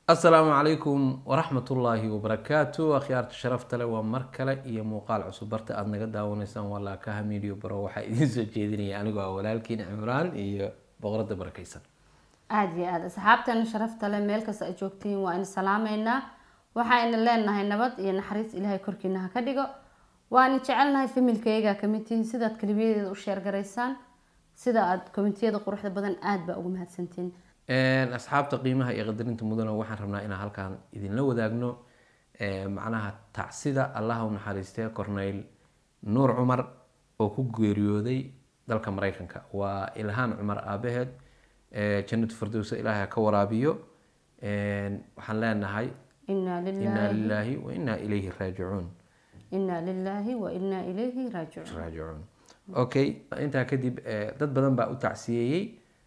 asalaamu calaykum waraxmatullaahi wabarakaatu akhyaarta sharafta leh waa mar kale iyo muuqaal cusub barta aada naga daawanaysaan waa laakaha medio baro waxaa idiin soo jeedinaya anigoo ah walaalkiin cimraan iyo boqorada barakeysan aada iyo aada asxaabtana sharafta leh meel kasta ay joogtiin waa in salaameynaa waxayna leenahay nabad iyo naxariis ilaahay korkiina ha ka dhigo waana jecelnahay familkayga kamid tihiin sidaad kalibiyadeeda u sheergaraysaan sida aada komitiyada quruxda badan aada baa ugu mahadsantiin asxaabta qiimaha iyo qadarinta mudana waxaan rabnaa inaan halkaan idinla wadaagno macnaha tacsida allaha u naxariistee corneyl nuur cumar oo ku geeriyooday dalka mareykanka waa ilhaan cumar aabaheed jannatu firdowsa ilaahay ha ka waraabiyo waxaan leenahay inaa inaa lilaahi lilaahi wa inaa ilayhi raajicuun inaa lilaahi wa inaa ilayhi raajicuun raajicuun okay intaa kadib eh, dad badan baa u tacsiyeeyey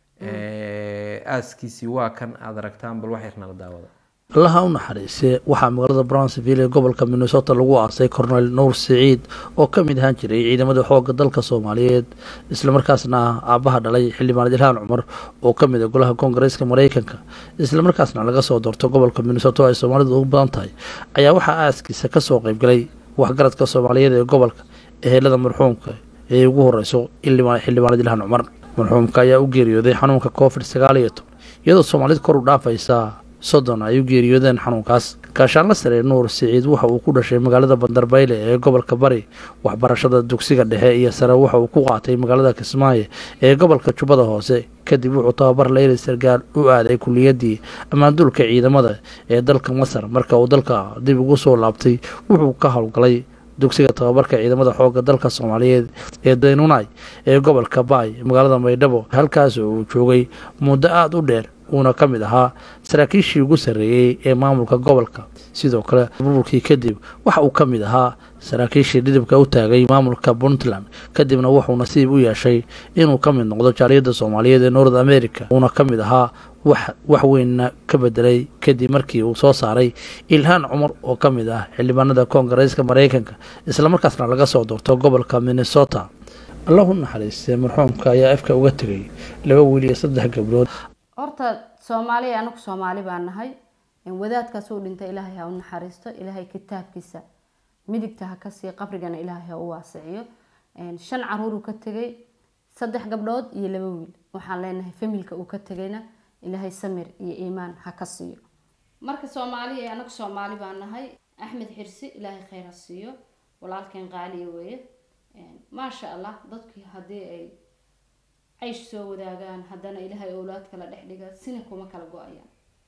aaskiisii waa kan aada aragtaan bal wax yarnala daawada allaha u naxariisee waxaa magaalada brownsville ee gobolka minnesota lagu aasay cornel nuur siciid oo ka mid ahaan jiray ciidamada xoogga dalka soomaaliyeed islamarkaasna ah aabbaha dhalay xildhibaan ilhaan cumar oo ka mid ah golaha koongareeska mareykanka islamarkaasna laga soo doorto gobolka minnesota oo ay soomaalidu ugu badan tahay ayaa waxaa aaskiisa kasoo qeybgalay waxgaradka soomaaliyeed ee gobolka ehelada marxuumka ee ugu horeyso xildhibaan xildhibaanad ilhaan cumar marxuumka ayaa u geeriyooday xanuunka covid sagaal iyo toban iyadoo soomaalida kor u dhaafaysa soddon ay u geeriyoodeen xanuunkaas gaashaanla sare nuur siciid waxa uu ku dhashay magaalada bandarbayle ee gobolka bari waxbarashada dugsiga dhexe iyo sare waxa uu ku qaatay magaalada kismaayo ee gobolka jubbada hoose kadib wuxuu tababar leyli sargaal u aaday kuliyadii ammaanduulka ciidamada ee dalka masar marka uu dalka dib ugu soo laabtay wuxuu ka howlgalay dugsiga tababarka ciidamada xoogga dalka soomaaliyeed ee daynunay ee gobolka baay magaalada maydhabo halkaas oo uu joogay muddo aada u dheer uuna ka mid ahaa saraakiishii ugu sarreeyey ee maamulka gobolka sidoo kale burburkii kadib waxa uu ka mid ahaa saraakiishii dhidibka u taagay maamulka puntland kadibna wuxuu nasiib u yeeshay inuu ka mid noqdo jaaliyadda soomaaliyeed ee north america uuna ka mid ahaa wax wax weynna ka bedelay kadib markii uu soo saaray ilhaan cumar oo ka mid ah xildhibaanada koongareeska mareykanka islamarkaasna laga soo doorto gobolka minnesota allahu naxariistee marxuumka ayaa afka uga tegay laba wiil iyo saddex gabdhood horta soomaaliya anagu soomaali baa nahay wadaadkaas uu dhintay ilaahay ha u naxariisto ilaahay kitaabkiisa midigta ha kasii qabrigana ilaahay ha u waasiciyo shan caruur uu ka tegay saddex gabdhood iyo laba wiil waxaan leenahay familka uu ka tegayna ilaahay samir iyo iimaan ha ka siiyo marka soomaaliya anagu soomaali baa nahay axmed xirsi ilaahay khayr ha siiyo walaalkeen qaaliya weeye maasha allah dadkii haddii ay caysh soo wadaagaan haddana ilaahay owlaad kala dhex dhiga sina kuma kala go-ayaan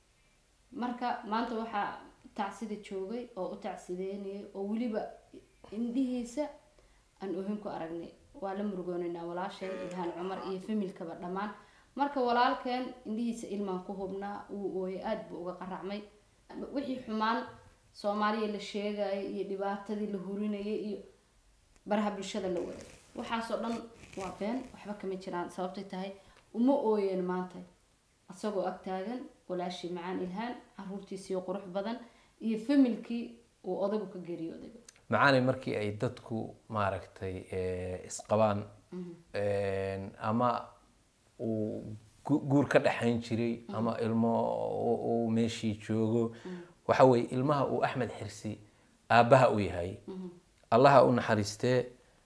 marka maanta waxaa tacsida joogay oo u tacsideynayay oo weliba indhihiisa aan ohin ku aragnay waa la murugoonaynaa walaasheen ilhaan cumar iyo familkaba dhammaan marka walaalkeen indhihiisa ilmaan ku hubnaa uu ooyay aada buu uga qaracmay wixii xumaan soomaaliya la sheegaya iyo dhibaatadii la hurinayay iyo baraha bulshada la waday waxaasoo dhan waa been waxba kama jiraan sababtay tahay uma ooyeen maanta isagoo ag taagan walaashii macaan ilhaan caruurtiisii qurux badan iyo familkii uu odagu ka geeriyooday macaani markii ay dadku maaragtay isqabaan ama uu gu- guur ka dhexayn jiray ama ilmo u- uu meeshii joogo waxa weye ilmaha uu axmed xirsi aabbaha u yahay allaha u naxariistee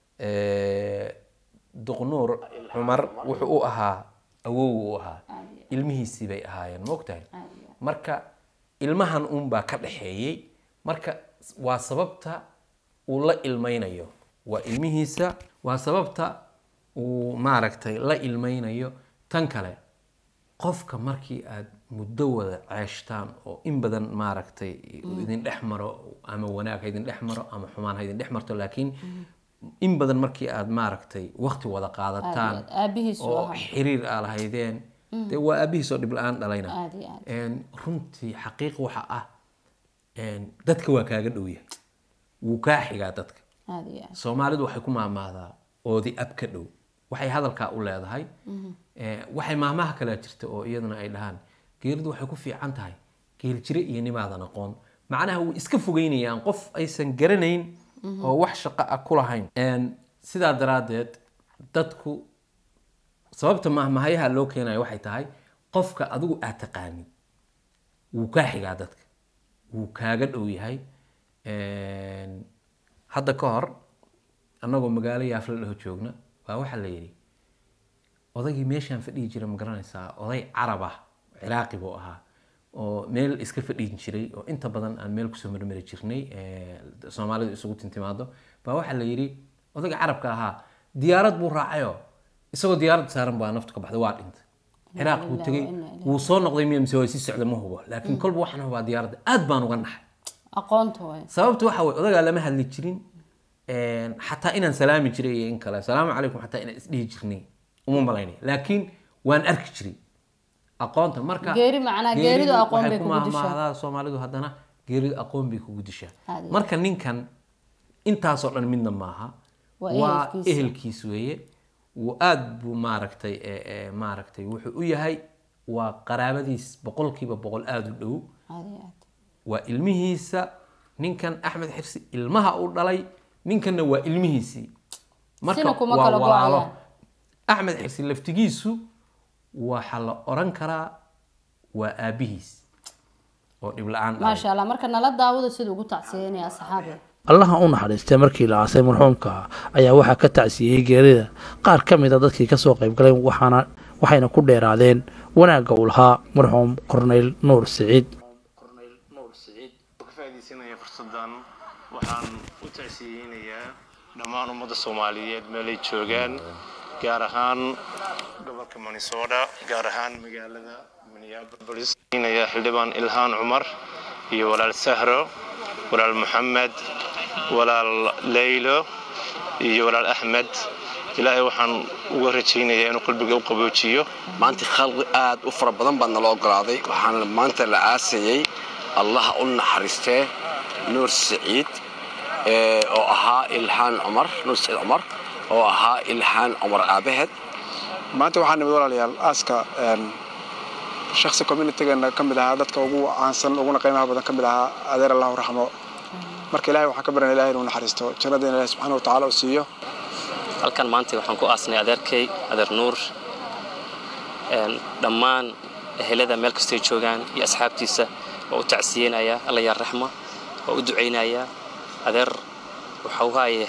duqnuur cumar wuxuu u ahaa awow u ahaa ilmihiisii bay ahaayeen maogtahay marka ilmahan uunbaa ka dhaxeeyey marka waa sababta uu la ilmaynayo waa ilmihiisa waa sababta uu maaragtay la ilmaynayo tan kale qofka markii aad muddo wada ceeshtaan oo in badan maaragtay idin dhex maro ama wanaag ha idin dhex maro ama xumaan ha idin dhex marto laakiin in badan markii aad maaragtay waqti wada qaadataan aabihiisu oo ahaa xiriir aa lahaydeen dee waa aabihiis oo dhib la-aan dhalayna aada iyo aada Een, runtii xaqiiq waxa ah een, dadka waa kaaga dhow yahay wuu kaa xigaa dadka aada iyo aada soomaalidu waxay ku maamaadaa oodi ab ka dhow waxay hadalkaa u leedahay Eh, waxay maahmaha kalea jirta oo iyaduna ay dhahaan geeridu waxay ku fiican tahay geel jire iyo nimaadan aqoon macnaha way iska fogeynayaan qof aysan garanayn oo wax shaqo ah ku lahayn Een, sidaa daraaddeed dadku sababta mahmahayaha loo keenayo waxay tahay qofka adigu aad taqaanid wuu kaa xigaa dadka wuu kaaga dhow yahay hadda ka hor annagoo magaalo yaafla dhaho joogna baa waxaa la yidhi odaygii meeshaan fadhihi jira ma garanaysaa oday carab ah ciraaqi buu ahaa oo meel iska fadhiin jiray oo inta badan aan meel kusoo marmari jirnay soomaalidu isugu tintimaado baa waxaa la yidhi odayga carabka ahaa diyaarad buu raacayo isagoo diyaarad saaran baa naftu ka baxday waa dhintay ciraaq buu tegey wuu soo noqday miya mise waa sii socda ma hubo laakiin kolba waxaan hubaa diyaaradda aad baan uga naxay aqoonta waay sababtu waxa weye odagaa lama hadli jirin xataa inaan salaami jiray iyo in kale asalaamu calaykum xataa inaan isdhihi jirnay uma malaynay laakiin waan arki jiray aqoonta marka Geeri macnaa, geeridu aqoon waxay bay ku kugu dishaa. mahmahdaa soomaalidu haddana geeridu aqoon bay kugu dishaa Aad iyo marka ninkan intaasoo dhan midna maaha Waa waa ehelkiisa. ehelkiis weeye wuu aad buu maaragtay ee, ee, maaragtay wuxuu u yahay waa qaraabadiis boqolkiiba boqol aada u dhow aad iyo aad waa ilmihiisa ninkan axmed xirsi ilmaha uu dhalay ninkanna waa ilmihiisii marka Sina kuma waa kala walaalo go'ayaan. axmed xirsi laftigiisu waxaa la oran karaa waa aabihiis oo dhib la-aan dhalay maasha allah marka nala daawada sida ugu tacsiyeynaya asxaabe allaha u naxariistay markii la aasay marxuumka ayaa waxaa ka tacsiyey geerida qaar ka mid a dadkii kasoo qayb galay waxaana waxayna ku dheeraadeen wanaagga uu lahaa marxuum korneyl nuur siciid ka faa'iidaysanaya fursaddan waxaan u tacsiyeynayaa dhammaan ummadda soomaaliyeed meelay joogaan gaar ahaan gobolka minnesota gaar ahaan magaalada minneapolis inaya xildhibaan ilhaan cumar iyo walaal sahro walaal maxamed walaal leylo iyo walaal axmed ilaahay waxaan uga rajaynayaa inuu qalbiga u qaboojiyo maanta khalqi aad u fara badan baa nala ogolaaday waxaana maanta la aasayey allaha u naxariistee nuur siciid ee, oo ahaa ilhaan cumar nuur siciid cumar oo ahaa ilhaan cumar aabaheed maanta waxaa nimid walaalayaal aaska een, shakhsi communitygeena ka mid ahaa dadka ugu caansan uguna qiimaha badan ka mid ahaa adeer allahu raxmo marka ilahay waxaan ka baryana ilahay inuu naxariisto jannadiina ilahi subxaana wa tacaala uu siiyo halkan maanta waxaan ku aasnay adeerkay adeer nuur een, dhammaan ehelada meel kastay joogaan iyo asxaabtiisa waa u tacsiyeynaya alla yaa raxma waa u ducaynaya adeer waxa u haaye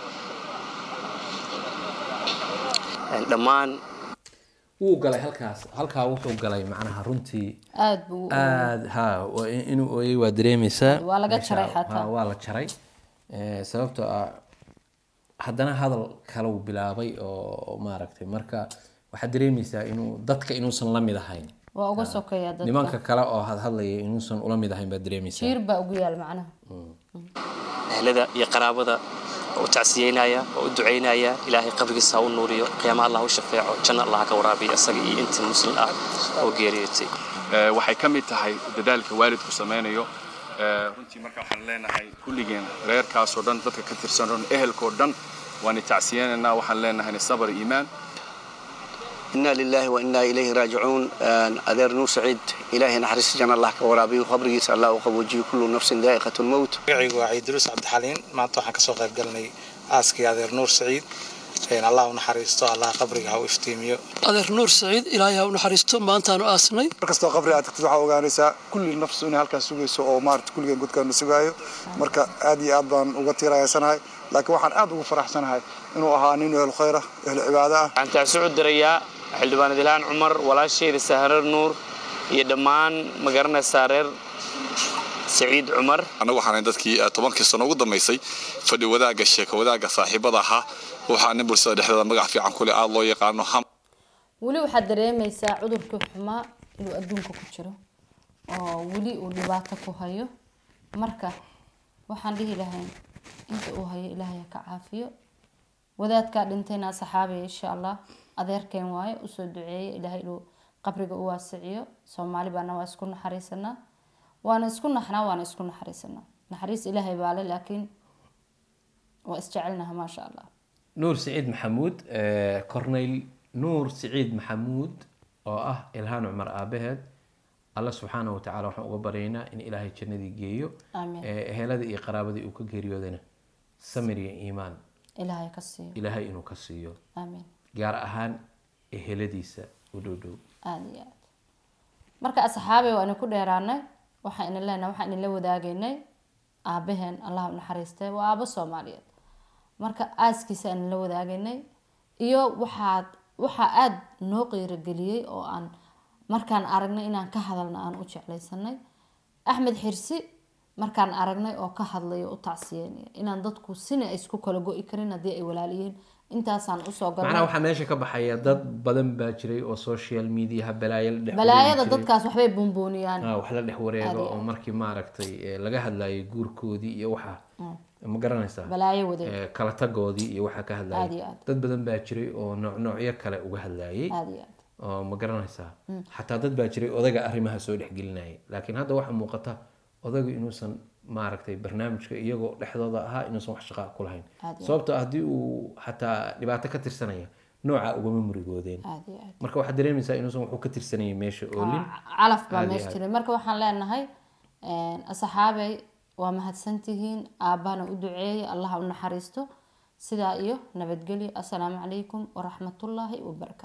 een, dhammaan wuu galay halkaas halkaa wuxuu galay macnaha runtii aad buu u aad ha waa in- inuu ooyey waa dareemaysaa Waa laga Meesha- jaray xataa. ha, waa la jaray Eh, sababtoo ah haddana hadal kale uu bilaabay oo maaragtay marka waxaad dareemaysaa inuu dadka inuusan la mid ahayn waa uga sokeeya dadka nimanka kale oo hadhadlaya inuusan ula mid ahayn baad dareemaysaa jiir baa ugu yaal macnaha ehelada iyo qaraabada waa u tacsiyeynaya waa u ducaynaya ilaahay qabrigiisa ha u nuuriyo qiyaama allah u shafeeco janno allah ha ka waraabiyo isaga iyo intii muslim ah oo geeriyootay Ee, waxay ka mid tahay dadaalka waalidku samaynayo Ee, runtii marka waxaan leenahay kulligeen reerkaasoo dhan dadka ka tirsan oo dhan ehelkoo dhan waan tacsiyeenaynaa waxaan leenahay sabar iyo iimaan inaa lilaahi wa inaa ilayhi raajicuun Een, adeer nuur siciid ilaahay naxariista janna allah ka waraabiyo qabrigiisa allah u qaboojiyo kullu nafsin daa'iqatu lmowt magacaygu waa ciidiruus cabdixaliin maanta waxaan kasoo qayb galnay aaskii adeer nuur siciid Een, allah u naxariisto allah qabriga ha u iftiimiyo adeer nuur saciid ilaahay ha u naxariisto maantaanu aasnay markastoo qabri aad tagtid waxaa ogaanaysaa kulli nafsu inay halkaas sugayso oo maarata kulligeen godkaana sugaayo marka aad iyo aad baan uga tiirayaysanahay laakiin waxaan aad ugu faraxsanahay inuu ahaa nin ehlu khayra ehlu cibaado ah waxaan tacsi u dirayaa xildhibaan ilhaan cumar walaashayda sahrar nuur iyo dhammaan magaranaysaa reer saciid cumar annagu waxaan dadkii eh, tobankii sano ugu dambaysay fadhi wadaagga sheeko wadaagga saaxiibada ahaa waxaa nin bulshada dhexdeeda magac fiican ku leh aada loo yaqaano ham weli waxaad dareemaysaa cudurkii xumaa inuu adduunka ku jiro oo weli uu dhibaato ku hayo marka waxaan dhihi lahayn inta uu hayo ilaahay ha ka caafiyo wadaadkaa dhintayna saxaabiya insha allah adeerkeen waaye usoo duceeya ilaahay inuu qabriga u waasiciyo soomaali baana waa isku naxariisanaa waana isku naxnaa waana isku naxariisanaa naxariis ilaahay baa le laakiin waa isjecelnaha maasha allah nuur siciid maxamuud eh, corneyl nuur siciid maxamuud oo ah ilhaan cumar aabaheed alla subxaanahu watacaala waxaan uga baryaynaa in ilaahay jannadii geeyo Amiin. Eh, eheladii iyo qaraabadii uu ka geeriyoodana samir iyo iimaan ilaahay ka siiyo ilaahay inuu ka siiyo aamiin gaar ahaan eheladiisa u dhow dhow aada iyo aad marka asxaabay waa ina ku dheeraanay waxaa ina leenahay waxaa inala wadaagaynay aabaheen allah u naxariistay waa aabo soomaaliyeed marka aaskiisa aan la wadaagaynay iyo waxaad waxaa aada noo qiirageliyey oo aan markaan aragnay inaan ka hadalna aan u jeclaysanay axmed xirsi markaan aragnay oo ka hadlay oo u tacsiyeynaya inaan dadku sina ay isku kala go-i karin haddii ay walaaliyiin intaasaan usoo macnaha galnay waxaa meesha ka baxaya dad badan baa jiray oo social mediaha balaayo la dhex balaayada wareegi jiray. dadkaas waxbay buunbuuniyaan Ah, wax la dhex wareego Aad iyo oo markii maaragtay eh, laga hadlayay guurkoodii iyo waxa ma garanaysaa balaayo wadeeg Eh, kala tagoodii iyo waxaa ka Aad iyo hadlayay aad. dad badan baa jiray oo nooc noocyo kale uga hadlayay aada iyo aad oo ma garanaysaa xataa dad baa jiray odaga arrimaha soo dhexgelinayay laakiin hadda waxaa muuqata odagu inuusan maaragtay barnaamijka iyagoo dhexdooda ahaa inuusan wax shaqaa ku lahayn Aad iyo sababtoo ah haddii uu xataa dhibaato ka tirsanaya nooca ugama murigoodeen aada iyo aad marka waxaad dareemaysaa inuusan wuxuu ka tirsanayay meesha oolin calaf baa Aad iyo meesha aad. jiray marka waxaan leenahay asxaabey waa mahadsantihiin aabahana u duceeyay allaha u naxariisto sidaa iyo nabadgelyo assalaamu calaykum waraxmatullaahi wabarakaatu